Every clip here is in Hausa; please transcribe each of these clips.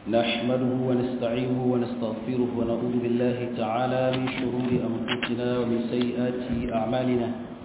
نحمده ونستعينه ونستغفره ونعوذ بالله تعالى من شرور أنفسنا ومن سيئات أعمالنا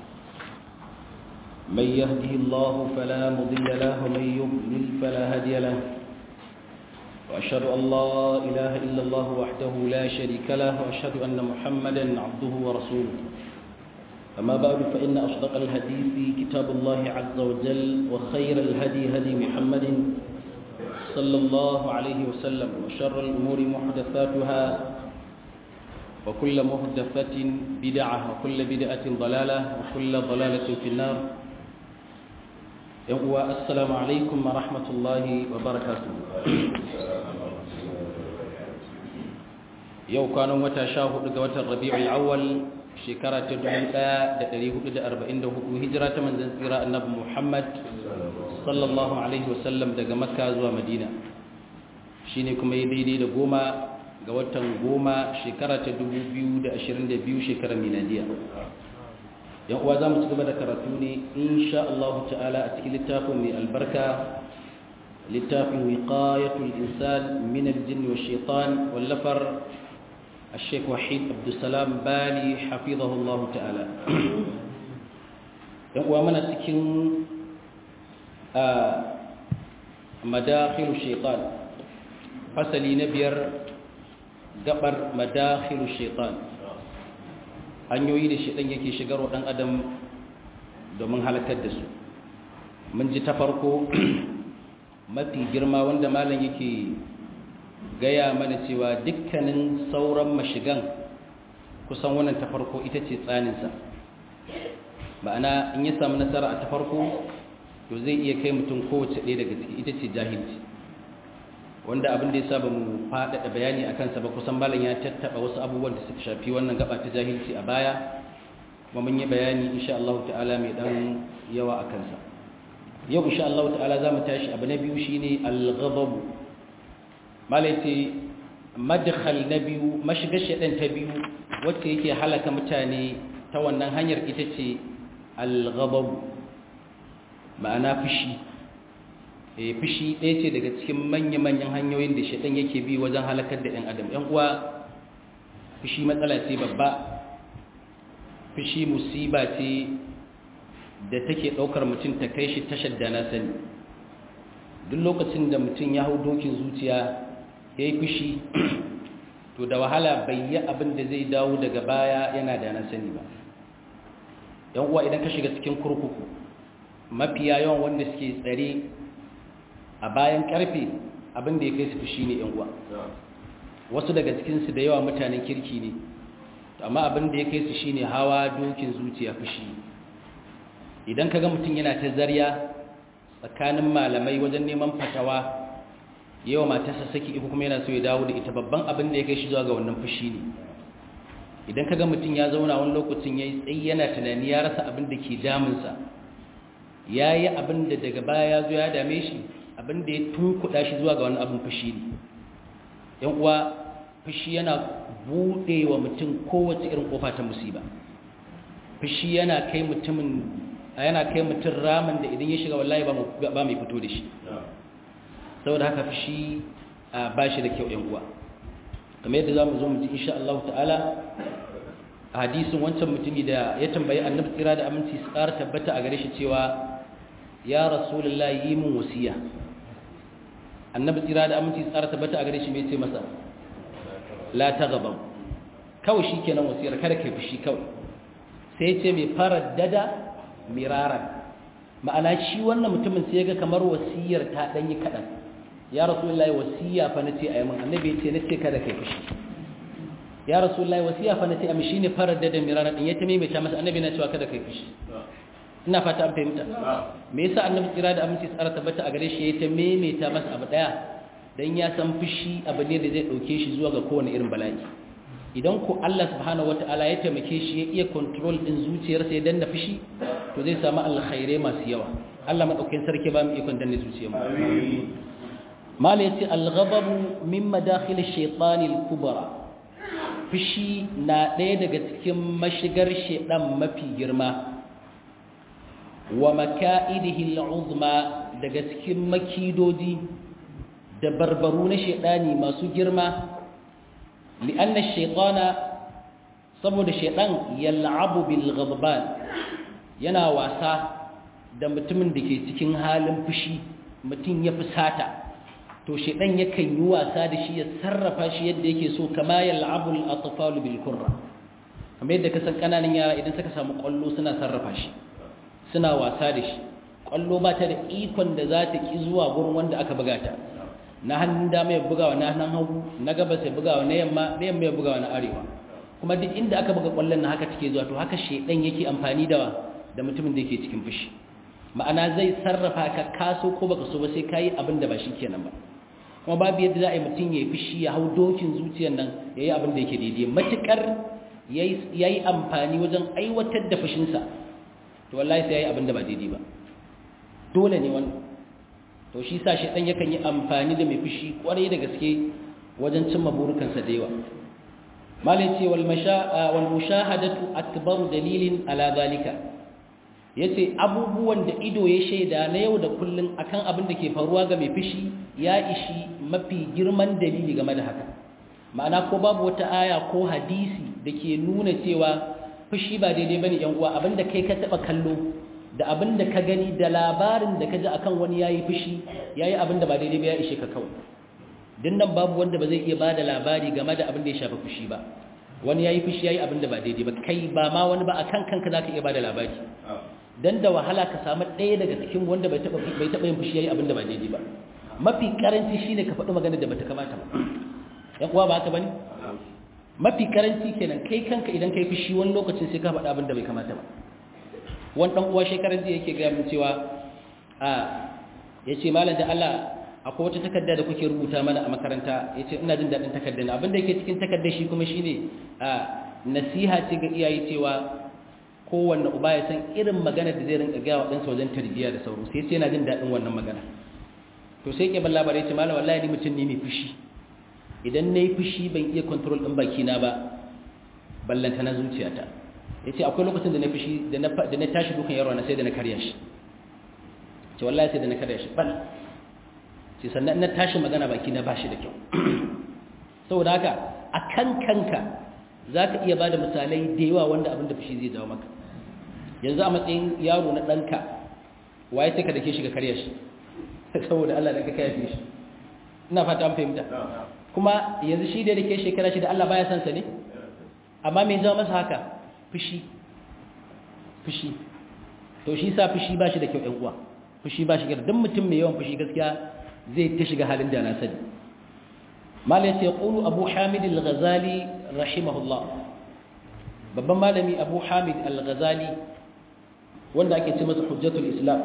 من يهده الله فلا مضل له ومن يضلل فلا هادي له وأشهد أن لا إله إلا الله وحده لا شريك له وأشهد أن محمدا عبده ورسوله أما بعد فإن أصدق الحديث كتاب الله عز وجل وخير الهدي هدي محمد صلى الله عليه وسلم وشر الأمور محدثاتها وكل محدثة بدعة وكل بدعة ضلالة وكل ضلالة في النار السلام عليكم ورحمة الله وبركاته yau kwanan wata sha hudu ga watan rabi'ul awwal shekara ta 1444 hijira ta manzon tsira annabi Muhammad sallallahu alaihi wasallam daga makka zuwa madina shine kuma yi daidai da goma ga watan goma shekara ta 2022 shekarar miladiya yan uwa za mu ci gaba da karatu ne insha Allah ta'ala a cikin littafin mai albarka littafin wiqayatul insan min al-jinn wa shaitan wallafar الشيخ وحيد عبد السلام بالي حفظه الله تعالى ومن cikin مداخل الشيطان فصلي نبير gabar madakhilu shaitan hanyoyi da shaitan yake shigar wa dan adam domin halakar da su mun ji ta farko mafi girma wanda malam yake gaya mana cewa dukkanin sauran mashigan kusan wannan ta farko ita ce tsaninsa ma'ana in ya samu nasara a ta farko to zai iya kai mutum kowace ɗaya daga ciki ita ce jahilci wanda abin da ya saba mu faɗaɗa bayani a kansa ba kusan malam ya tattaɓa wasu abubuwan da suka shafi wannan gaba ta jahilci a baya kuma mun yi bayani insha Allah ta'ala mai dan yawa a kansa yau insha Allah ta'ala za mu tashi abu na biyu shine al-ghadab malaiti madkhal na biyu mashigar shaɗan ta biyu wacce yake halaka mutane ta wannan hanyar ita ce al-ghadab ma'ana fushi eh fushi ɗaya ce daga cikin manya-manyan hanyoyin da shaɗan yake bi wajen halakar da ɗan adam ɗan uwa fushi matsala ce babba fushi musiba ce da take ɗaukar mutum ta kai shi tashar da na sani duk lokacin da mutum ya hau dokin zuciya ya yi fushi to da wahala bai yi abin da zai dawo daga baya yana da na sani ba yan uwa idan ka shiga cikin kurkuku mafiya yawan wanda suke tsare a bayan karfe abin da ya kai su fushi ne yan uwa wasu daga cikinsu da yawa mutanen kirki ne amma abin da ya kai su shine hawa dokin zuciya fushi idan ka ga mutum yana ta zarya tsakanin malamai wajen neman fatawa yawa matarsa saki iko kuma yana so ya dawo da ita babban abin da ya kai shi zuwa ga wannan fushi ne idan kaga mutum ya zauna wani lokacin yayi tsayi yana tunani ya rasa abin da ke damunsa yayi abin da daga baya ya zo ya dame shi abin da ya tunkuɗa shi zuwa ga wani abin fushi ne yan uwa fushi yana buɗe wa mutum kowace irin kofa ta musiba fushi yana kai mutumin yana kai mutum ramin da idan ya shiga wallahi ba mai fito da shi saboda haka fushi ba shi da kyau uwa kamar yadda za mu zo mu ji insha Allah ta'ala a hadisin wancan mutumi da ya tambayi annabi tsira da aminci su ƙara tabbata a gare shi cewa ya rasulullah yi min wasiya annabi tsira da aminci su ƙara tabbata a gare shi mai ce masa la ta gaban kawai shi kenan wasiyar kada kai fushi kawai sai ce mai fara dada miraran ma'ana shi wannan mutumin sai ga kamar wasiyar ta danyi kadan ya rasulullahi wasiya fa nace ayi mun annabi yace nace kada kai fushi ya rasulullahi wasiya fa nace am shine farar da miraran din yace mai ta masa annabi na cewa kada kai fushi ina fata an fahimta me yasa annabi tsira da aminci tsara tabbata a gare shi yace maimaita masa abu daya dan ya san fushi abu ne da zai dauke shi zuwa ga kowane irin bala'i idan ko Allah subhanahu wataala ya taimake shi ya iya control din zuciyarsa ya danna fushi to zai samu alkhairai masu yawa Allah madaukakin sarki ba mu ikon danne zuciyar mu mala yace al-ghadab min madakhil ash-shaytan al-kubra fushi na ɗaya daga cikin mashigar shedan mafi girma wa maka'idihi al'uzma daga cikin makidodi da barbaru na shaidani masu girma li'anna shaytana saboda shaidan yal'abu bil ghadban yana wasa da mutumin da ke cikin halin fushi mutum ya fusata to shaidan yakan yi wasa da shi ya sarrafa shi yadda yake so kama yal'abu al atfal bil kurra kamar yadda kasan kananan yara idan suka samu kwallo suna sarrafa shi suna wasa da shi kwallo ba ta da ikon da za ta ki zuwa gurin wanda aka buga ta na hannun dama ya bugawa na hannun hagu na gabas ya bugawa na yamma na yamma ya bugawa na arewa kuma duk inda aka buga kwallon na haka take zuwa to haka shedan yake amfani da da mutumin da yake cikin fushi ma'ana zai sarrafa ka kaso ko baka so ba sai kai abin da ba shi kenan ba kuma babu yadda za a yi mutum ya yi fushi ya hau dokin zuciyar nan ya yi abin da yake daidai matukar ya yi amfani wajen aiwatar da fushinsa to wallahi sai ya yi abin da ba daidai ba dole ne wannan to shi sa shi ɗan yakan yi amfani da mai fushi kwarai da gaske wajen cimma burukansa da yawa malai ce wal mushahadatu akbaru dalilin ala zalika yace abubuwan da ido ya shaida na yau da kullun akan abin da ke faruwa ga mai fushi ya ishi mafi girman dalili game da haka ma'ana ko babu wata aya ko hadisi da ke nuna cewa fushi ba daidai bane yan uwa abinda kai ka taba kallo da abinda ka gani da labarin da ka ji akan wani yayi fushi yayi abinda ba daidai ba ya ishe ka kawai din nan babu wanda ba zai iya bada labari game da abin da ya shafi fushi ba wani yayi fushi yayi abinda ba daidai ba kai ba ma wani ba akan kanka zaka iya bada labari dan da wahala ka samu ɗaya daga cikin wanda bai taba bai taba yin fushi yayi abinda ba daidai ba mafi karanci shine ka faɗi magana da bata kamata ba yan uwa ba haka bane mafi karanci kenan kai kanka idan kai fushi wani lokacin sai ka faɗa abin da bai kamata ba wani ɗan uwa shekarar jiya yake gaya min cewa a ya ce malam da Allah akwai wata takarda da kuke rubuta mana a makaranta ya ce ina jin daɗin takardar abin da yake cikin takardar shi kuma shine a nasiha ce ga iyaye cewa kowanne uba ya san irin magana da zai rinka gaya wa ɗansa wajen tarbiyya da sauro sai sai yana jin daɗin wannan magana to sai ke ban labarai ce malam wallahi ni mutum ne mai fushi idan na yi fushi ban iya kontrol ɗin bakina ba ballanta na zuciyata ya ce akwai lokacin da na fushi da na tashi dukan yaro na sai da na karya shi ce wallahi sai da na karya shi bal ce sannan na tashi magana baki na bashi da kyau saboda haka a kan kanka za ka iya ba da misalai da yawa wanda abin da fushi zai jawo maka yanzu a matsayin yaro na ɗanka waye sai ka dake shi ka karya shi saboda Allah da ka kaya shi ina fata an fahimta kuma yanzu shi da yake shekara shi da Allah baya san sa ne amma me jawo masa haka fushi fushi to shi sa fushi ba shi da kyau ɗan uwa fushi ba shi da duk mutum mai yawan fushi gaskiya zai ta shiga halin da na sani mala yace qulu abu hamid al-ghazali rahimahullah babban malami abu hamid al-ghazali wanda ake ce masa hujjatul islam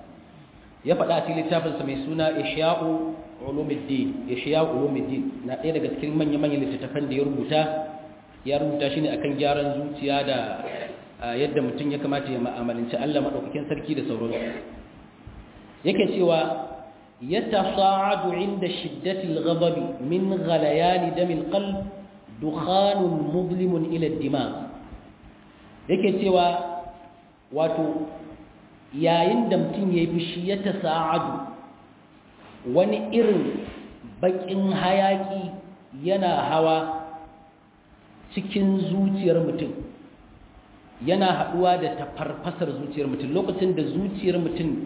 ya faɗa a cikin littafinsa mai suna ihya'u ulumuddin ihya'u ulumuddin na ɗaya daga cikin manya-manyan littattafan da ya rubuta ya rubuta shi ne akan gyaran zuciya da yadda mutum ya kamata ya ma'amalanci Allah madaukakin sarki da sauransu yake cewa yatasa'adu inda shiddati al-ghadab min ghalayan dam al-qalb dukhanun muzlimun ila ad-dimagh yake cewa wato yayin da mutum ya yi fushi ya ta sa'adu wani irin bakin hayaki yana hawa cikin zuciyar mutum yana haɗuwa da tafarfasar zuciyar mutum lokacin da zuciyar mutum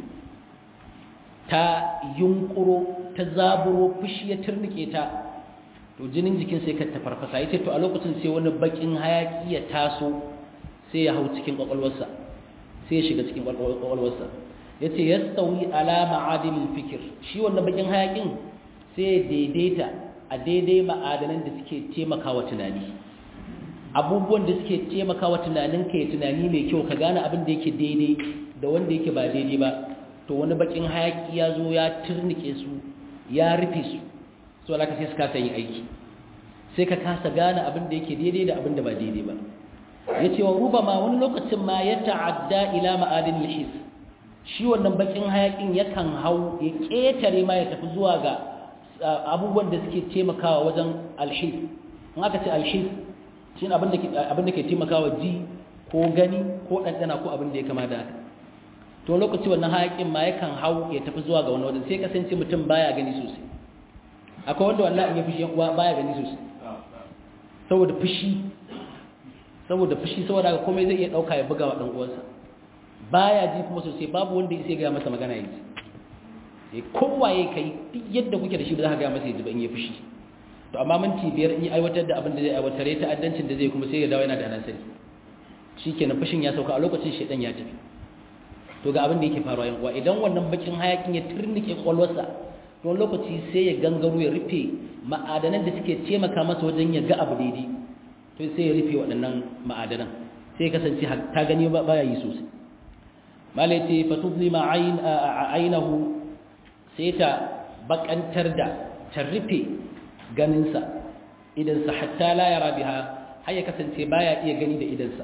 ta yunkuro ta zaburo fushi ya turnike ta to jinin jikin sai ka tafarfasa ya ce to a lokacin sai wani bakin hayaki ya taso sai ya hau cikin ƙwaƙwalwarsa sai ya shiga cikin ƙwaƙwalwarsa ya ce ya sauyi alama adilin fikir shi wannan bakin hayakin sai ya daidaita a daidai ma'adanan da suke taimakawa tunani abubuwan da suke taimakawa tunanin ka ya tunani mai kyau ka gane abin da yake daidai da wanda yake ba daidai ba to wani bakin hayaki ya zo ya turnike su ya rufe su so alaka sai su kasa yin aiki sai ka kasa gane abin da yake daidai da abin da ba daidai ba ya ce wa ruba ma wani lokacin ma ya ta'adda ila ma'adin lihis shi wannan bakin hayakin yakan hau ya ƙetare ma ya tafi zuwa ga abubuwan da suke taimakawa wajen alhis in aka ce alhis shi abin da ke taimakawa ji ko gani ko ɗanɗana ko abin da ya kama da haka to lokaci wannan hayakin ma yakan hau ya tafi zuwa ga wani wajen sai kasance mutum baya gani sosai akwai wanda wallahi in ya fushi uwa baya gani sosai saboda fushi saboda fushi saboda haka komai zai iya dauka ya buga wa dan uwansa baya ji kuma sosai babu wanda ya ga masa magana yaji eh kowaye kai duk yadda kuke da shi ba za ka ga masa yaji ba in ya fushi to amma minti biyar in yi aiwatar da abin da zai aiwatar ya ta'addancin da zai kuma sai ya dawo yana da nan sani shikenan fushin ya sauka a lokacin shedan ya tafi to ga abin da yake faruwa yan uwa idan wannan bakin hayakin ya turnike kwalwarsa to lokaci sai ya gangaro ya rufe ma'adanan da suke taimaka masa wajen ya ga abu daidai to sai ya rufe waɗannan ma'adanan sai kasance ta gani ba ya yi sosai malai ce fatubli ma ainihu sai ta bakantar da ta rufe ganinsa idansa hatta la yara biha har ya kasance baya iya gani da idansa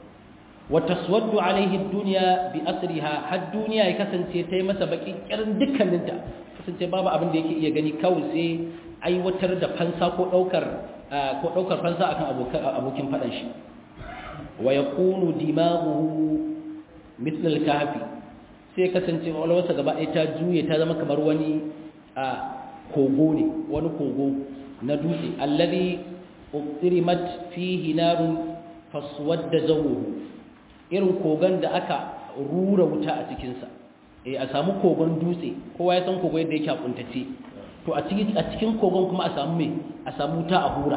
وتسود عليه الدنيا بأسرها har duniya ya kasance ta yi masa baki kirin dukkaninta kasance babu abin da yake iya gani kawai sai aiwatar da fansa ko daukar ko daukar fansa akan abokin fadan shi wa yakunu dimaghuhu mithl al-kahfi sai kasance walwarsa gaba ɗaya ta juye ta zama kamar wani kogo ne wani kogo na dutse alladhi uqrimat fihi narun faswadda zawuhu irin kogon da aka rura wuta a cikinsa eh a samu kogon dutse kowa ya san kogo yadda yake kuntace to a cikin a cikin kogon kuma a samu me a samu wuta a hura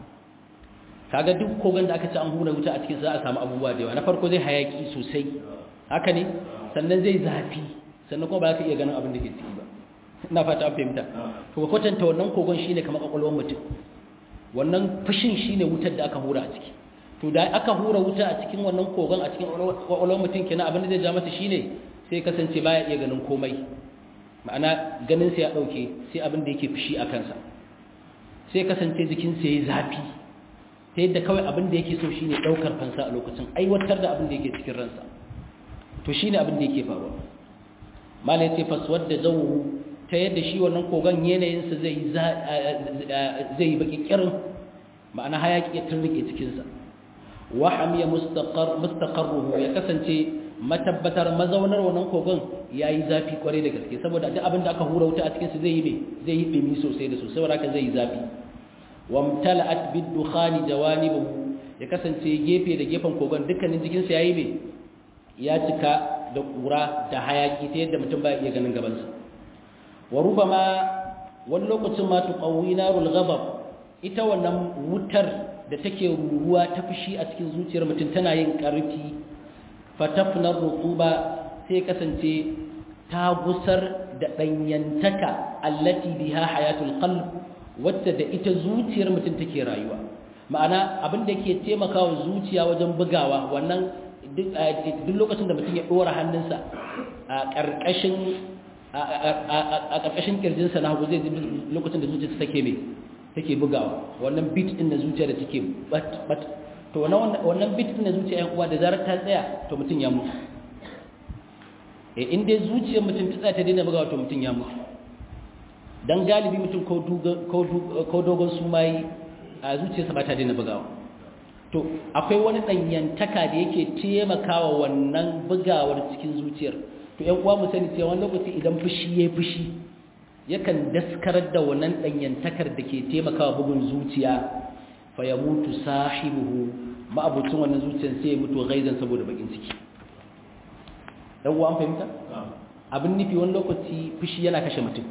kaga duk kogon da aka ci an hura wuta a cikin sa a samu abubuwa da yawa na farko zai hayaki sosai haka ne sannan zai zafi sannan kuma ba za ka iya ganin abin da ke ciki ba ina fata an fahimta to ka kwatanta wannan kogon shine kamar kwakwalwar mutum wannan fushin shine wutar da aka hura a ciki to da aka hura wuta a cikin wannan kogon a cikin kwakwalwar mutum kenan abin da zai ja masa shine sai kasance baya iya ganin komai ma'ana ganin sa ya dauke sai abin da yake fushi a kansa sai kasance jikin sa yayi zafi ta yadda kawai abin da yake so shine daukar fansa a lokacin aiwatar da abin da yake cikin ransa to shine abin da yake faruwa malai sai faswadda zawhu ta yadda shi wannan kogon yanayin sa zai zai baki kirin ma'ana hayaki ya turrike cikin sa wa hamiya mustaqar mustaqarruhu ya kasance matabbatar mazaunar wannan kogon yayi zafi kware da gaske saboda duk abin da aka hura wuta a cikin su zai yi me zai yi dumi sosai da sosai wanda zai yi zafi wamtala'at bid-dukhani jawanibuhu ya kasance gefe da gefen kogon dukkanin jikin sa yayi me ya cika da kura da hayaki ta yadda mutum baya iya ganin gaban sa wa rubama wani lokacin ma tuqawwi narul ghadab ita wannan wutar da take ruruwa ta fushi a cikin zuciyar mutum tana yin ƙarfi fatafnar rutuba sai kasance ta gusar da ɗanyantaka allati biha hayatul qalb wacce da ita zuciyar mutum take rayuwa ma'ana abin da yake taimakawa zuciya wajen bugawa wannan duk lokacin da mutum ya ɗora hannunsa a ƙarƙashin a ƙarƙashin kirjinsa na hagu zai lokacin da zuciyarsa take mai take bugawa wannan bit din na zuciya da take bat bat to wannan wannan bit din na zuciya yan uwa da zarar ta tsaya to mutun ya mutu eh in dai zuciyar mutun ta tsaya ta daina bugawa to mutun ya mutu dan galibi mutun ko ko ko dogon sumai a zuciyarsa ba ta daina bugawa to akwai wani danyantaka da yake taimakawa wannan bugawar cikin zuciyar to yan uwa mu sani cewa wani lokaci idan fushi yayi fushi yakan daskarar da wannan danyantakar da ke taimakawa bugun zuciya fa ya mutu sahibuhu ma'abucin wannan zuciyar sai ya mutu gaizan saboda bakin ciki dan uwa an fahimta abin nufi wani lokaci fushi yana kashe mutum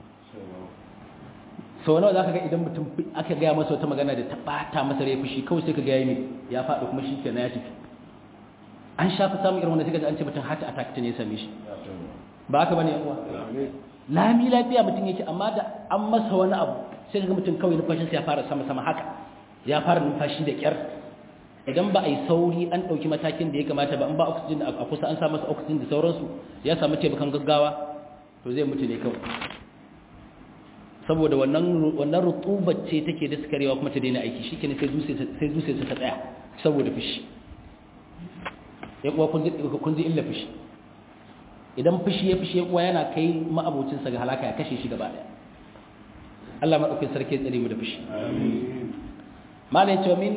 sau nawa za ka ga idan mutum aka gaya masa wata magana da ta bata masa rai fushi kawai sai ka gaya mai ya faɗi kuma shi kenan ya tafi an shafi samun irin wanda suka ji an ce mutum heart attack ta ne same shi ba haka bane yan uwa lami lafiya mutum yake amma da an masa wani abu sai ga mutum kawai numfashinsa ya fara sama-sama haka ya fara numfashi da kyar idan ba a yi sauri an ɗauki matakin da ya kamata ba an ba oxygen a kusa an sa masa oxygen da sauransu ya samu taimakon gaggawa to zai mutu ne kawai saboda wannan wannan rutubar ce take daskarewa kuma ta daina aiki shikenan sai sai zuciya ta tsaya saboda fushi ya kuwa kun ji illa fushi idan fushi ya fushi kuwa yana kai ma'abocinsa ga halaka ya kashe shi gaba daya Allah maɗaukin sarki ya tsare mu da fushi malai ce min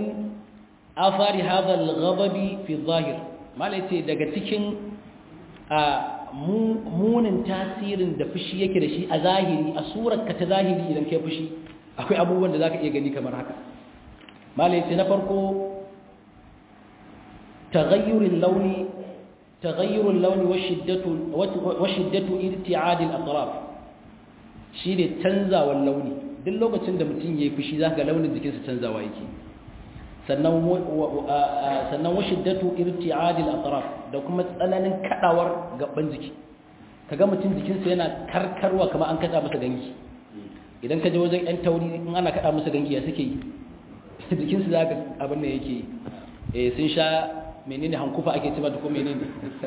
afari hadha al-ghadabi fi zahir malai ce daga cikin a munin tasirin da fushi yake da shi a zahiri a surar ka ta zahiri idan kai fushi akwai abubuwan da zaka iya gani kamar haka malai ce na farko taghayyurul launi taghayyurul launi wa shiddatu wa shiddatu irti'ad al-atraf shine canzawan launi duk lokacin da mutum yayi fushi zaka ga launin jikinsa canzawa yake sannan sannan wa shiddatu irti'ad al-atraf da kuma tsananin kadawar gaban jiki kaga mutum jikinsa yana karkarwa kamar an kada masa gangi idan ka je wajen yan tauri in ana kada masa gangi ya suke yi jikinsu zaka abin da yake eh sun sha menene hankufa ake cewa da ko menene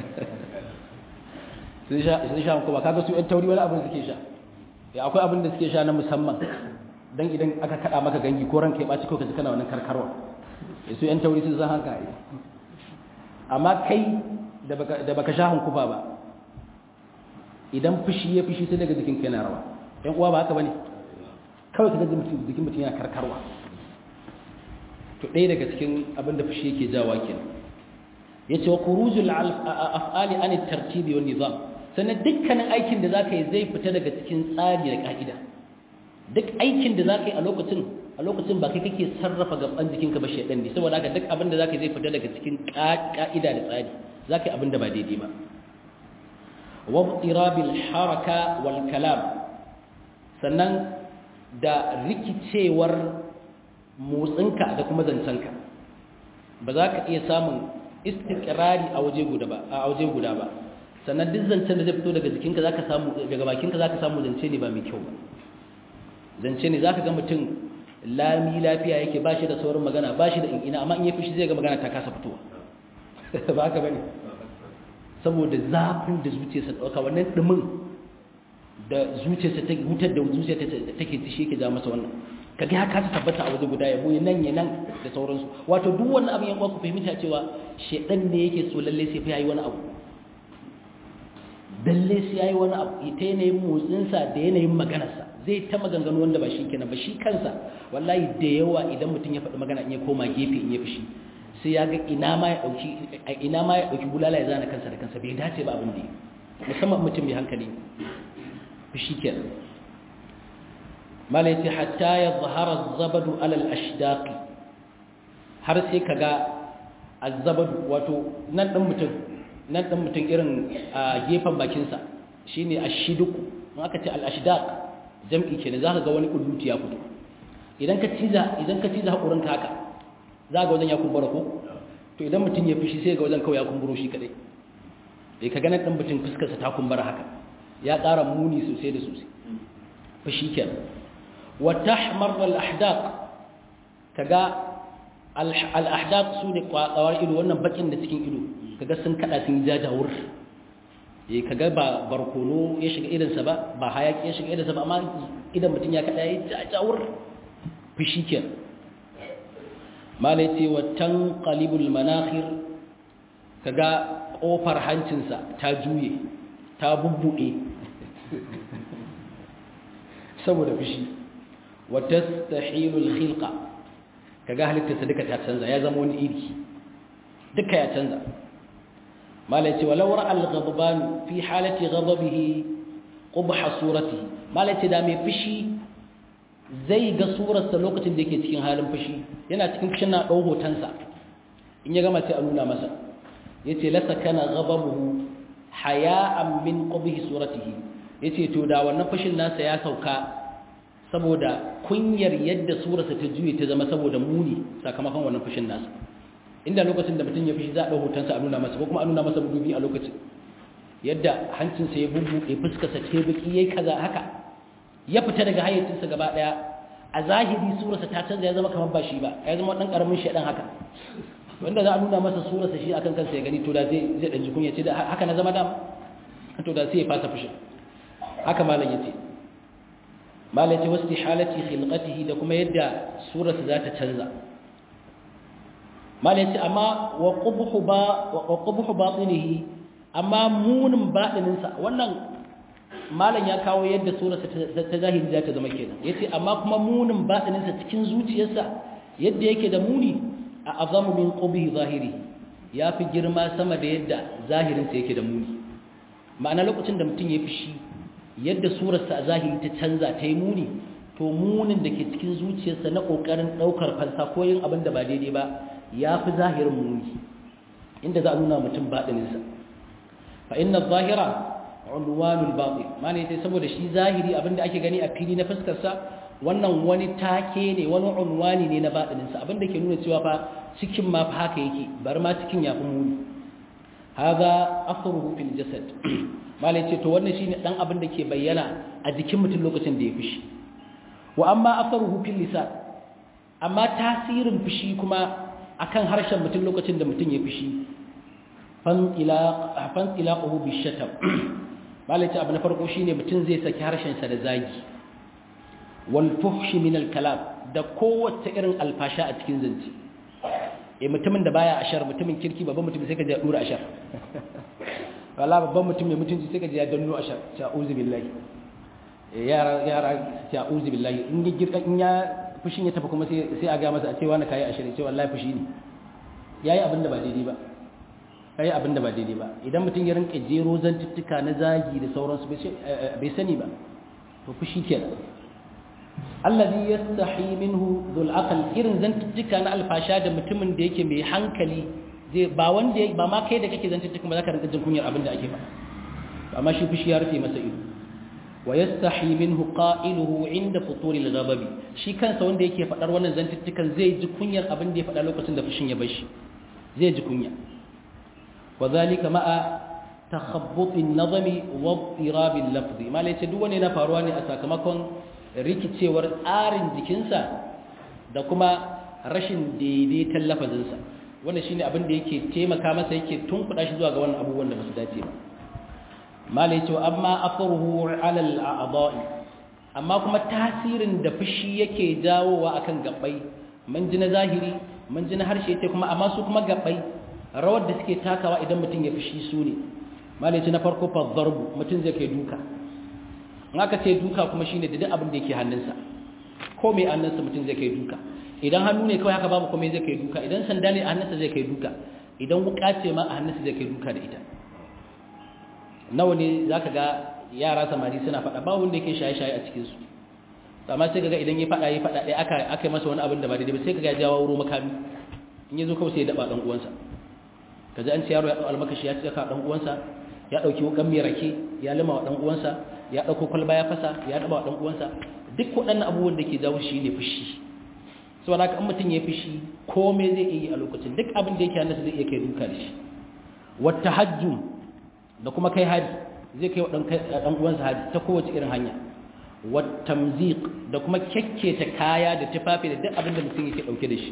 sun sha sun sha hankufa kaga su yan tauri wani abin suke sha ya akwai abin da suke sha na musamman dan idan aka kada maka gangi ko ranka ya baci ko ka ji kana wannan karkarwa su yan tauri sun san haka ai amma kai da baka sha hankufa ba idan fushi ya fushi sai daga jikin kai na rawa yan uwa ba haka bane kawai ka ga jikin mutum yana karkarwa to ɗaya daga cikin abin da fushi yake jawa kenan yace wa khurujul af'ali an at-tartibi wan nizam sannan dukkanin aikin da zaka yi zai fita daga cikin tsari da ka'ida duk aikin da zaka yi a lokacin a lokacin ba kai kake sarrafa gaban jikinka ba shedan ne saboda haka duk abin da zaka yi zai fita daga cikin ka'ida da tsari zaka yi abin da ba daidai ba wa tirabil haraka wal kalam sannan da rikicewar motsinka da kuma zancenka ba za ka iya samun istiqrari a waje guda ba a waje guda ba sannan duk zancen da zai fito daga jikinka zaka samu daga bakinka zaka samu zance ne ba mai kyau ba zance ne zaka ga mutum lami lafiya yake ba shi da saurin magana ba shi da ina amma in ya fushi zai ga magana ta kasa fitowa ba haka bane saboda zafin da zuciyarsa dauka wannan dumin da zuciyarsa ta hutar da zuciyarsa take ci shi yake ja masa wannan kaga ya kasa tabbata a waje guda ya boye nan ya nan da sauransu wato duk wannan abin yan ku fahimta cewa shedan ne yake so lalle sai fa yayi wani abu dalle sai yayi wani abu ita yanayin motsin sa da yanayin maganar sa zai ta maganganu wanda ba shi kenan ba shi kansa wallahi da yawa idan mutum ya faɗi magana in ya koma gefe in ya fushi sai ya ga ina ma ya dauki ina ma ya dauki bulala ya zana kansa da kansa bai dace ba abin da musamman mutum mai hankali fushi kenan mala yace hatta ya zahara zabadu alal ashdaqi har sai kaga azzabadu wato nan din mutum nan din mutum irin a gefen bakin sa shine ashiduku in aka ce al ashdaq jam'i kenan zaka ga wani kuduti ya fito idan ka ciza idan ka ciza hakurin ka haka zaka ga wajen ya kumbura ko to idan mutum ya fishi sai ga wajen kawai ya kumburo shi kadai eh kaga nan din mutum fuskar sa ta kumbura haka ya ƙara muni sosai da sosai fashi kenan وتحمر الأحداق كجا الأحداق سوني قوار إلو وانا بكين نتكين إلو كجا سنكلا سنجاجة ور kaga ba barkono ya shiga idan sa ba ba hayaki ya shiga idan sa ba amma idan mutun ya kada ya jajawur fishi ken malai ce wa tanqalibul manakhir kaga kofar hancinsa ta juye ta bubbude saboda fishi watastahilul khilqa kaga halittarsa duka ta canza ya zama wani iri duka ya canza malai ce walau ra'al ghadban fi halati ghadabihi qubha suratihi malai ce da mai fushi zai ga surarsa lokacin da yake cikin halin fushi yana cikin fushin na dau hotonsa in ya gama sai a nuna masa yace la sakana ghadabuhu haya'an min qubhi suratihi yace to da wannan fushin nasa ya sauka saboda kunyar yadda surarsa ta juye ta zama saboda muni sakamakon wannan fushin nasa inda lokacin da mutum ya fushi za a ɗau hotonsa a nuna masa ko kuma a nuna masa dubi a lokacin yadda hancinsa ya bubbuɗe fuskarsa ce baki yayi kaza haka ya fita daga hayyacinsa gaba ɗaya a zahiri surarsa ta canza ya zama kamar ba shi ba ya zama ɗan ƙaramin shaɗan haka wanda za a nuna masa surarsa shi akan kansa ya gani to da zai zai ɗan ji kunya ce da haka na zama dama to da sai ya fasa fushin haka malam ya ce malai ce wasu halatti khilqatihi da kuma yadda surarsa za ta canza malai ce amma wa qubhu ba wa qubhu batinihi amma munin batininsa wannan malam ya kawo yadda surarsa ta zahiri za ta zama kenan yace amma kuma munin batininsa cikin zuciyarsa yadda yake da muni a azamu min qubhi zahiri yafi girma sama da yadda zahirinsa yake da muni ma'ana lokacin da mutum ya fushi yadda surarsa a zahiri ta canza ta yi muni to munin da ke cikin zuciyarsa na ƙoƙarin ɗaukar fansa ko yin abin da ba daidai ba ya fi zahirin muni inda za a nuna mutum baɗininsa fa inna zahira unwanul batin mana yace saboda shi zahiri abin da ake gani a fili na fuskarsa wannan wani take ne wani unwani ne na baɗininsa abin da ke nuna cewa fa cikin ma fa haka yake bar ma cikin ya fi muni haza athruhu fil jasad malai ce to wannan shine dan abin da ke bayyana a jikin mutum lokacin da ya fushi wa amma athruhu fil lisan amma tasirin fushi kuma akan harshen mutum lokacin da mutum ya fushi fan ila fan ilaquhu bishatam malai ce abu na farko shine mutum zai saki harshen sa da zagi wal fuhshi min al kalam da kowace irin alfasha a cikin zance eh mutumin da baya ashar mutumin kirki babban mutum sai ka ji dura ashar wala babban mutum mai mutunci sai ka ji ya danno ashar ta'uzu billahi yara yara ta'uzu billahi in ya girka in ya fushin ya tafi kuma sai sai a ga masa a ce wani kai ashar ce wallahi fushi ne yayi abin da ba daidai ba kai abin da ba daidai ba idan mutum ya rinka jero zantuttuka na zagi da sauransu bai sani ba to fushi kenan allazi yastahi minhu dhul aql irin zantuttuka na alfasha da mutumin da yake mai hankali zai ba wanda ba ma kai da kake zantuttuka ba zaka rinka jin kunyar abin da ake faɗa amma shi fushi ya rufe masa ido wa yastahi minhu qailuhu inda futuri al-ghadab shi kansa wanda yake faɗar wannan zantuttukan zai ji kunyar abin da ya faɗa lokacin da fushin ya bar shi zai ji kunya wa zalika ma'a takhabbut an-nazmi wa ittirab al-lafzi malai ce duk wani na faruwa ne a sakamakon rikicewar tsarin jikinsa da kuma rashin daidaiton lafazinsa wannan shine abin da yake taimaka masa yake tunkuɗa shi zuwa ga wannan abubuwan da ba su dace ba malai cewa amma afruhu ala al-a'dha'i amma kuma tasirin da fushi yake jawowa akan gabbai mun ji na zahiri mun ji na harshe yace kuma amma su kuma gabbai rawar da suke takawa idan mutum ya fushi su ne malai ce na farko fa darbu mutum zai kai duka in aka ce duka kuma shine da duk abin da yake hannunsa ko mai hannunsa mutum zai kai duka idan hannu ne kawai haka babu komai zai kai duka idan sanda ne a hannunsa zai kai duka idan wuka ce ma a hannunsa zai kai duka da ita nawa ne zaka ga yara samari suna faɗa ba wanda yake shaye-shaye a cikin su amma sai kaga idan ya faɗa ya faɗa ɗaya aka aka masa wani abin da ba daidai ba sai kaga ya jawo wuro makami in ya zo kawai sai ya daba dan uwansa kaji an ce yaro ya dau almakashi ya cika dan uwansa ya dauki wukan mai rake ya lima wa dan uwansa ya ɗauko kwalba ya fasa ya ɗaba ɗan uwansa duk waɗannan abubuwan da ke jawo shi ne fushi saboda haka in mutum ya fushi komai zai iya yi a lokacin duk abin da yake hannunsa zai iya kai duka da shi wata hajjum da kuma kai hari zai kai wa ɗan uwansa hari ta kowace irin hanya wata mzik da kuma kyakketa kaya da tufafi da duk abin da mutum yake ɗauke da shi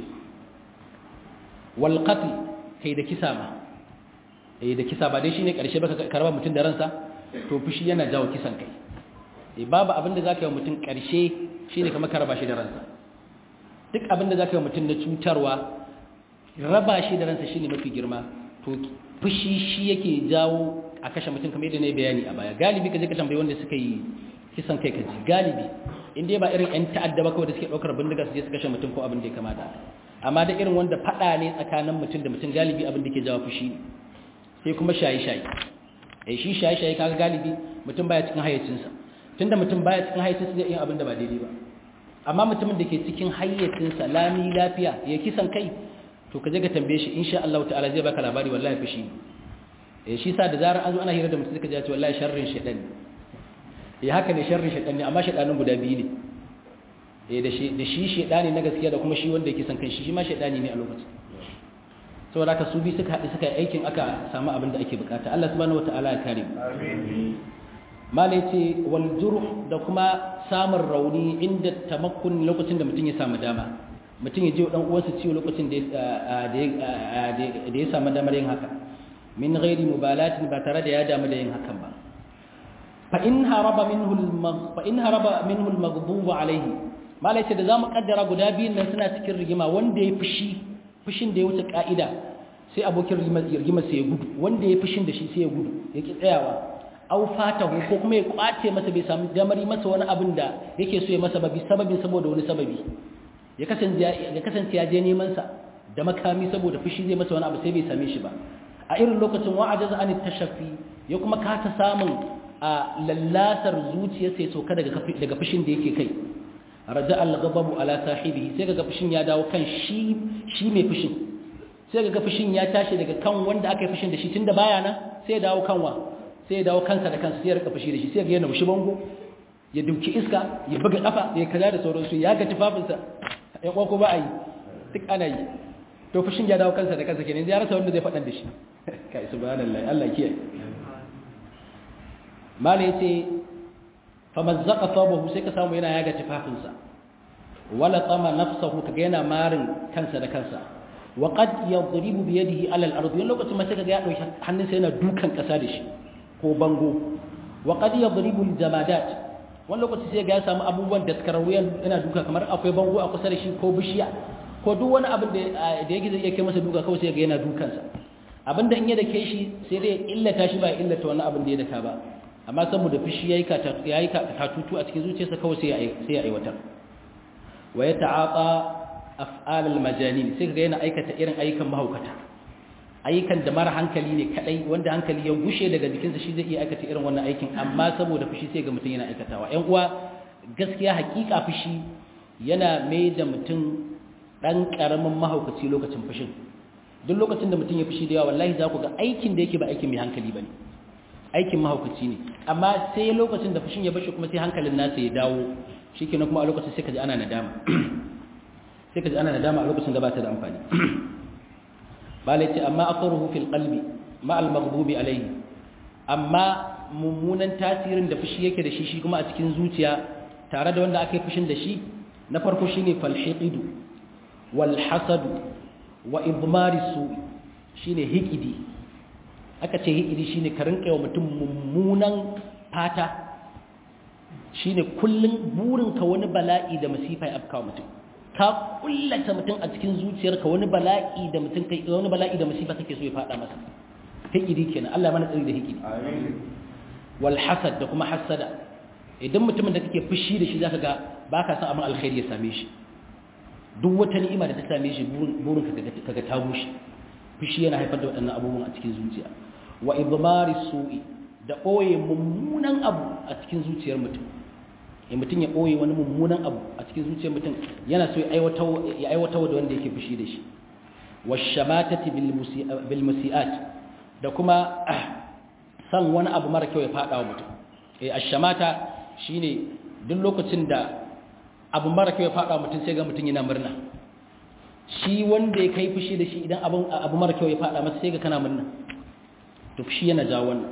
wal qatl kai da kisa ma eh da kisa ba dai shine karshe baka karba mutum da ransa to fushi yana jawo kisan kai eh babu abinda zaka yi mutum karshe shine kamar ka raba shi da ransa duk abinda zaka yi mutum na cutarwa raba shi da ransa shine mafi girma to fushi shi yake jawo a kashe mutum kamar yadda na yi bayani a baya galibi ka je ka tambayi wanda suka yi kisan kai kaji galibi in dai ba irin yan ta'adda ba kawai da suke daukar bindiga su je su kashe mutum ko abin da ya kamata amma da irin wanda fada ne tsakanin mutum da mutum galibi abin da ke jawo fushi ne sai kuma shaye-shaye eh shi shaye-shaye kaga galibi mutum baya cikin hayyacinsa tunda mutum baya cikin hayyacinsa zai yi abin da ba daidai ba amma mutumin da ke cikin hayyacinsa lami lafiya ya kisan kai to ka je ka tambaye shi insha Allah ta'ala zai baka labari wallahi fushi eh shi sa da zarar an zo ana hira da mutum suka ji wallahi sharrin shaytan ne eh haka ne sharrin shaytan ne amma shaytanin guda biyu ne eh da shi da shi shaytani na gaskiya da kuma shi wanda yake san kai shi shi ma shaytani ne a lokacin saboda haka su bi suka haɗu suka yi aikin aka samu abin da ake bukata Allah subhanahu wataala ya kare mu malai ce wal jurh da kuma samun rauni inda tamakkun lokacin da mutum ya samu dama mutum ya je dan uwansa ciwo lokacin da da ya samu damar yin haka min ghairi mubalatin ba tare da ya damu da yin hakan ba fa in haraba minhu al fa in haraba minhu al maghdub alayhi malai ce da zamu kaddara guda biyun nan suna cikin rigima wanda ya fushi fushin da ya wuce ka'ida sai abokin rigima sai ya gudu wanda ya fushin da shi sai ya gudu ya ki tsayawa au fatahu ko kuma ya kwace masa bai samu damar yi masa wani abin da yake so ya masa babi sababin saboda wani sababi ya kasance ya kasance ya je neman sa da makami saboda fushi zai masa wani abu sai bai same shi ba a irin lokacin wa'ajaza an tashaffi ya kuma kasa samun a lallatar zuciyarsa ya sauka daga daga fushin da yake kai raja al-ghadabu ala sahibihi sai ga fushin ya dawo kan shi shi mai fushin sai ga fushin ya tashi daga kan wanda aka yi fushin da shi tunda baya nan sai ya dawo kanwa sai ya dawo kansa da kansa sai ya rika fushi da shi sai ga yana mushi bango ya duki iska ya buga kafa ya kaza da sauransu ya ga tufafinsa ya kwako ba a yi duk ana yi to fushin ya dawo kansa da kansa kenan ya rasa wanda zai faɗan da shi kai subhanallahi Allah kiyaye mala yace famazzaqa thabahu sai ka samu yana yaga tufafinsa wala tama nafsahu kaga yana marin kansa da kansa wa qad yadribu bi yadihi ala al-ard wani lokacin ma sai kaga ya dauki hannunsa yana dukan kasa da shi ko bango wa qad yadribu al-jamadat wani lokaci sai ga ya samu abubuwan da suka yana duka kamar akwai bango a kusa da shi ko bishiya ko duk wani abin da yake zai iya kai masa duka kawai sai ga yana dukansa abin da in ya dake shi sai dai illata shi ba ya illata wani abin da ya daka ba amma saboda fushi yayi ka yayi ka katutu a cikin zuciyarsa kawai sai ya sai ya aiwatar wa yata'ata af'al al-majanin sai ga yana aikata irin ayyukan mahaukata ayyukan da mara hankali ne kadai wanda hankali ya gushe daga jikinsa shi zai iya aikata irin wannan aikin amma saboda fushi sai ga mutum yana aikatawa ƴan uwa gaskiya hakika fushi yana mai da mutum dan karamin mahaukaci lokacin fushin duk lokacin da mutum ya fushi da yawa wallahi za ku ga aikin da yake ba aikin mai hankali bane aikin mahaukaci ne amma sai lokacin da fushin ya bashi kuma sai hankalin nasa ya dawo shikenan kuma a lokacin sai ka ji ana nadama sai ka ji ana nadama a lokacin da ba ta da amfani balai ce amma asaruhu fil qalbi ma al maghdubi alayhi amma mummunan tasirin da fushi yake da shi shi kuma a cikin zuciya tare da wanda aka yi fushin da shi na farko shine falhiqidu wal hasadu wa idmari su shine hikidi aka ce hikidi shine ka rinka yawa mutum mummunan fata shine kullun burinka wani bala'i da masifa ya afka mutum ka kullata mutum a cikin zuciyarka wani bala'i da mutum kai wani bala'i da masifa kake so ya fada masa hikidi kenan Allah ya mana tsari da hikidi amin wal hasad da kuma hasada idan mutumin da kake fushi da shi zaka ga baka san abin alkhairi ya same shi duk wata ni'ima da ta same shi burin ka kaga ta bushe fushi yana haifar da waɗannan abubuwan a cikin zuciya wa idmari su'i da ɓoye mummunan abu a cikin zuciyar mutum in mutum ya ɓoye wani mummunan abu a cikin zuciyar mutum yana so ya aiwatar da wanda yake fushi da shi wa shamatati bil musi'at da kuma san wani abu mara kyau ya faɗa wa mutum eh ashamata shine duk lokacin da abu mara kyau ya faɗa wa mutum sai ga mutum yana murna shi wanda ya kai fushi da shi idan abu mara kyau ya faɗa masa sai ga kana murna to fushi yana jawo wannan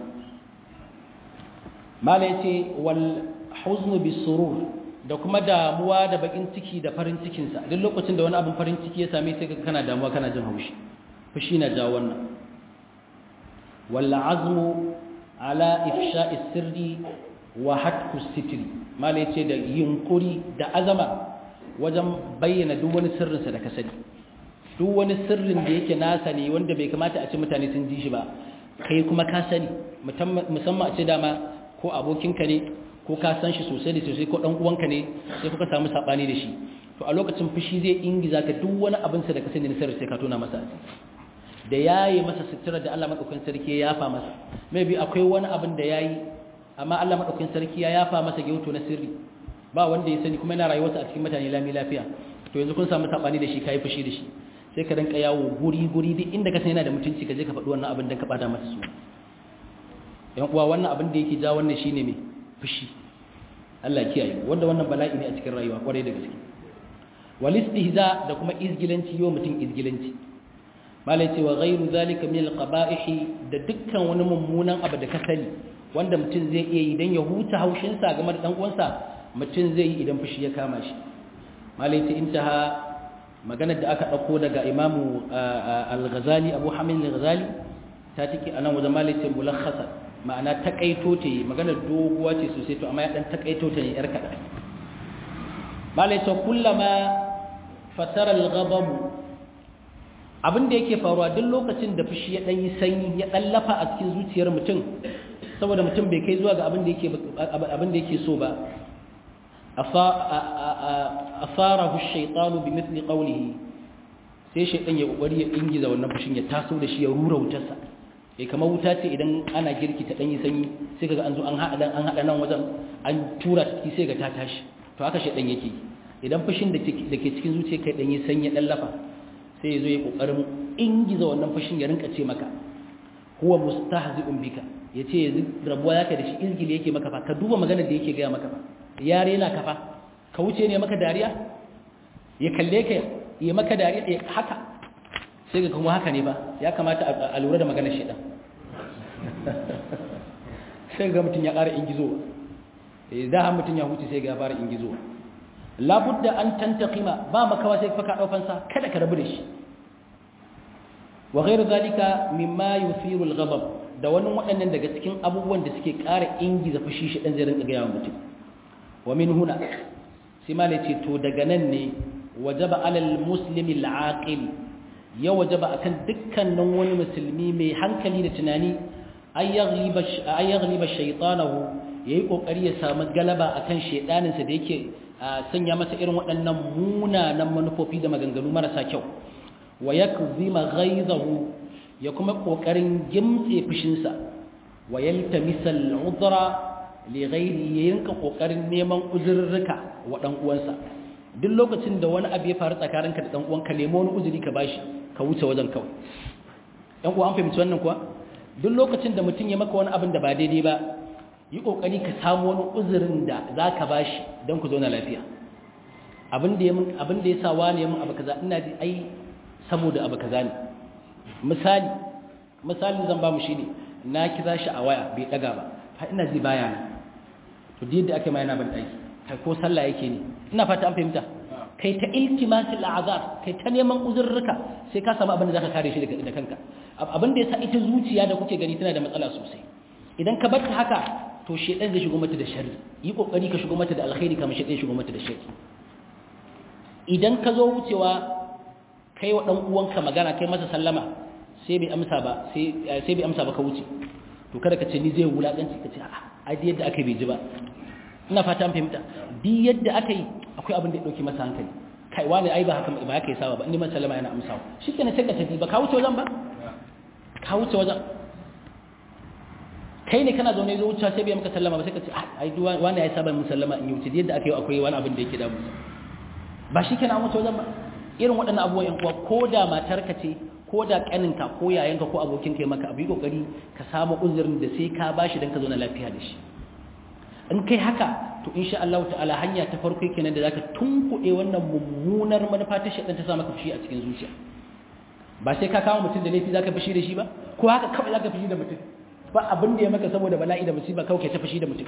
mala yace wal huznu bisurur da kuma damuwa da bakin ciki da farin cikin sa duk lokacin da wani abin farin ciki ya same sai ga kana damuwa kana jin haushi fushi na jawo wannan wal azmu ala ifsha'i sirri wa hatku sitri mala yace da yunkuri da azama wajen bayyana duk wani sirrinsa da ka sani duk wani sirrin da yake nasa ne wanda bai kamata a ce mutane sun ji shi ba kai kuma ka sani musamman a ce dama ko abokinka ne ko ka san shi sosai da sosai ko dan uwanka ne sai kuka samu sabani da shi to a lokacin fushi zai ingiza ka duk wani abin sa da ka sani na sirri sai ka tona masa da yayi masa sutura da Allah madaukakin sarki ya yafa masa maybe akwai wani abin da yayi amma Allah madaukakin sarki ya yafa masa gyauto na sirri ba wanda ya sani kuma yana rayuwarsa a cikin mutane lami lafiya to yanzu kun samu sabani da shi kai fushi da shi sai ka rinka yawo guri guri duk inda ka san yana da mutunci ka je ka faɗi wannan abin dan ka bada masa su yan uwa wannan abin da yake ja wannan shine me fushi Allah kiyaye wanda wannan bala'i ne a cikin rayuwa kwarai da gaske wal istihza da kuma izgilanci yo mutum izgilanci malai ce wa ghairu zalika min al qaba'ih da dukkan wani mummunan abu da ka sani wanda mutum zai iya yi dan ya huta haushin sa game da dan uwansa mutum zai yi idan fushi ya kama shi malai ce intaha maganar da aka dauko daga imamu al-ghazali abu hamid al-ghazali ta take anan wajen malai ce mulakhasa ma'ana takaito ta yi maganar doguwa ce sosai to amma ya dan takaito ta ne yar kaɗan malai ta kullama fatara al-ghadab abin da yake faruwa duk lokacin da fushi ya dan yi sanyi ya dan lafa a cikin zuciyar mutum saboda mutum bai kai zuwa ga abin da yake abin da yake so ba afarahu ash-shaytanu bimithli qawlihi sai shaytan ya kokari ya ingiza wannan fushin ya taso da shi ya rura wutarsa eh kamar wuta ce idan ana girki ta danyi sanyi sai kaga an zo an hada an hada nan wajen an tura ta sai ga ta tashi to haka shedan yake idan fushin da ke cikin zuciya kai danyi sanyi dan lafa sai yazo ya kokarin ingiza wannan fushin ya rinka ce maka huwa mustahzi'un bika yace yanzu rabuwa zaka da shi izgili yake maka fa ka duba maganar da yake ga maka fa yare na kafa ka wuce ne maka dariya ya kalle ka ya maka dariya haka sai ga kuma haka ne ba ya kamata a lura da maganar shedan sai ga mutum ya ƙara ingizo da har mutum ya huce sai ga ya fara ingizo labudda an tantaqima ba makawa sai faka daufansa kada ka rabu da shi wa ghairu zalika mimma yuthiru al-ghadab da wannan waɗannan daga cikin abubuwan da suke ƙara ingiza fushi shi dan zai rinka ga yawan mutum wa min huna sai ma ce to daga nan ne wajaba alal muslimi al-aqil ya wajaba akan dukkanin wani musulmi mai hankali da tunani ay yaghliba shaytanahu yayi kokari ya samu galaba akan shedanin sa da yake sanya masa irin waɗannan munanan manufofi da maganganu marasa kyau wa yakzima ghaizahu ya kuma kokarin gimtse fushin sa wa yaltamisa al-udra li ghairi yinka kokarin neman uzurruka wa dan uwansa duk lokacin da wani abu ya faru tsakaninka da dan uwanka nemo wani uzuri ka bashi ka wuce wajen kawai ɗan uwa an fahimci wannan kuwa duk lokacin da mutum ya maka wani abin da ba daidai ba yi ƙoƙari ka samu wani uzurin da za ka ba shi don ku zauna lafiya abin da ya sa wani ya mun abu kaza ina ji ai saboda abu kaza ne misali misali zan ba mu shi ne na kira shi a waya bai ɗaga ba ha ina ji baya na to da yadda ake ma yana ban ɗaki kai ko sallah yake ne ina fata an fahimta kai ta iltimasil azar kai ta neman uzurruka sai ka samu abin da zaka kare shi da kanka abin da yasa ita zuciya da kuke gani tana da matsala sosai idan ka bar ta haka to shedan zai shigo mata da sharri yi kokari ka shigo mata da alkhairi kamar shedan shigo mata da sharri idan ka zo wucewa kai wa dan uwanka magana kai masa sallama sai bai amsa ba sai sai bai amsa ba ka wuce to kada ka ce ni zai wulakanci ka ce a'a ai yadda aka bai ji ba ina fata an fahimta bi yadda aka yi akwai abin da ya dauki masa hankali kai wani ai ba haka ba haka ya saba ba ni man sallama yana amsawa shikenan sai ka tafi ba ka wuce wajen ba ka wuce wajen kai ne kana zaune zo wuce sai bai maka sallama ba sai ka ce ai wani ya saba mun sallama in yi wuce yadda aka yi akwai wani abin da yake damu ba shikenan an wuce wajen ba irin waɗannan abubuwan yan uwa ko da matarka ce ko da kaninka ko yayanka ko abokinka ya maka abu yi kokari ka samu uzurin da sai ka bashi dan ka zo na lafiya da shi in kai haka to insha Allah ta'ala hanya ta farko kenan da zaka tunkuɗe wannan mummunar manufa ta shedan ta sa maka fushi a cikin zuciya ba sai ka kawo mutum da laifi zaka fushi da shi ba ko haka kawai zaka fushi da mutum ba abin da ya maka saboda bala'i da musiba kawai ta fushi da mutum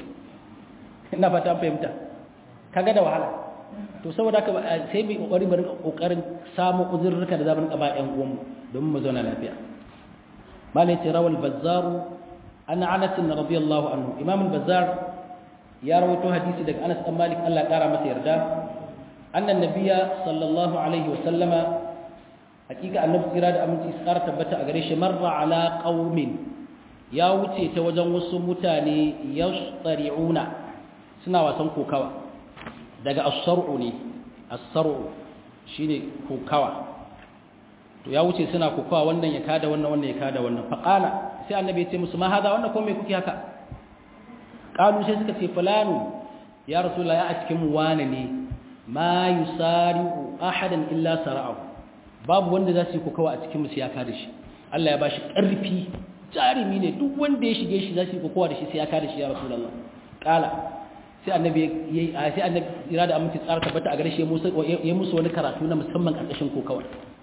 ina fata an fahimta kaga da wahala to saboda haka sai mu kokari mu rinka kokarin samu uzurruka da zamu rinka ba ƴan uwanmu domin mu zauna lafiya malai tirawal bazzaru an anas radiyallahu anhu imam al-bazzar ya rawaito hadisi daga Anas dan Malik Allah kara masa yarda annan nabiyya sallallahu alaihi wa sallama hakika annabi tsira da aminci tsara tabbata a gare shi marra ala qaumin ya wuce ta wajen wasu mutane yashtari'una suna wasan kokawa daga as-sar'u ne as-sar'u shine kokawa to ya wuce suna kokawa wannan ya kada wannan wannan ya kada wannan faqala sai annabi ya ce musu ma hada wannan ko me kuke haka kalu sai suka ce fulanu ya rasulullah ya a cikin mu wane ne ma yusari'u ahadan illa sara'ahu babu wanda za su yi kokawa a cikin mu sai ya kada shi Allah ya bashi ƙarfi jarumi ne duk wanda ya shige shi za su yi kokawa da shi sai ya kada shi ya rasulullah kala sai annabi yayi sai annabi ira da aminci tsara tabbata a gare shi ya musu wani karatu na musamman karkashin kokawa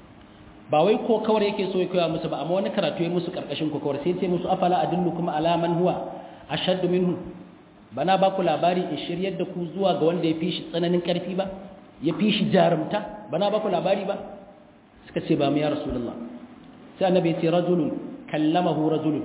ba wai kokawar yake so ya koya musu ba amma wani karatu ya musu karkashin kokawar sai ce musu afala adullukum ala man huwa ashaddu minhu bana ba ku labari in shiryar da ku zuwa ga wanda ya fi shi tsananin ƙarfi ba ya fi shi jarumta bana ba ku labari ba suka ce ba mu ya rasulullah sai annabi ya ce rajulun kallamahu rajulun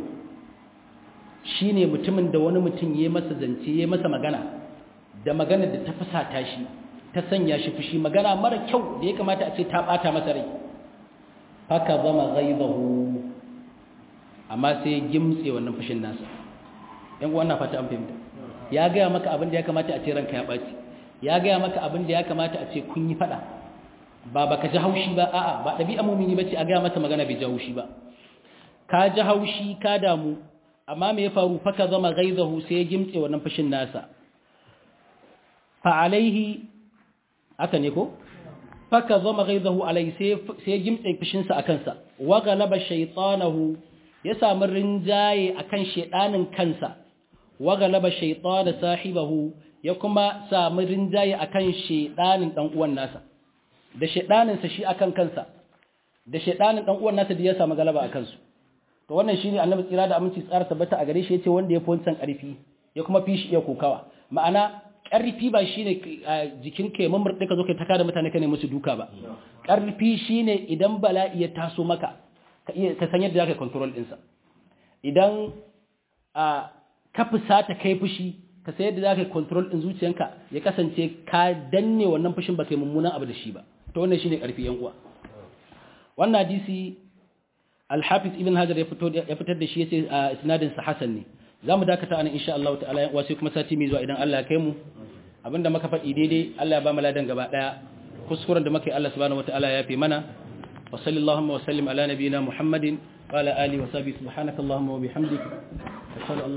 shine mutumin da wani mutum ya masa zance ya masa magana da magana da ta fusata shi ta sanya shi fushi magana mara kyau da ya kamata a ce ta bata masa rai haka zama ghaibahu amma sai ya gimtse wannan fushin nasa yan uwan na fata an fahimta ya gaya maka abin da ya kamata a ce ranka ya ɓaci ya gaya maka abin da ya kamata a ce kun yi faɗa ba baka ji haushi ba a'a ba ɗabi'a mumini bace a gaya masa magana bai ji haushi ba ka ji haushi ka damu amma me ya faru faka zama gaizahu sai ya gimtse wannan fushin nasa fa alaihi haka ne ko faka zama gaizahu alaihi sai ya gimtse fushinsa a kansa wa galaba shaytanahu ya samu rinjaye akan shedanin kansa wa galaba shaytana sahibahu ya kuma samu rinjaye akan shedanin dan uwan nasa da shedanin sa shi akan kansa da shedanin dan uwan nasa da ya samu galaba akan su to wannan shine annabi tsira da aminci tsara tabbata a gare shi yace wanda ya fi wancan karfi ya kuma fi shi iya kokawa ma'ana karfi ba shine jikin ka mun murde ka zo kai taka da mutane ka ne musu duka ba karfi shine idan bala'i ya taso maka ka iya ka san yadda zaka control din sa idan a ka fusata kai fushi ka san yadda zaka control din zuciyanka ya kasance ka danne wannan fushin ba kai mummunan abu da shi ba to wannan shine karfi yan uwa wannan hadisi Al-Hafiz Ibn Hajar ya fitar da shi yace a isnadin sa hasan ne zamu dakata anan insha Allah ta'ala yan sai kuma sati mai zuwa idan Allah ya kai mu abinda muka faɗi daidai Allah ya ba mu ladan gaba daya kuskuren da muka yi Allah subhanahu wataala ya fi mana wa sallallahu wa sallim ala nabiyyina Muhammadin wa ala alihi wa sahbihi subhanakallahumma wa bihamdika ashhadu an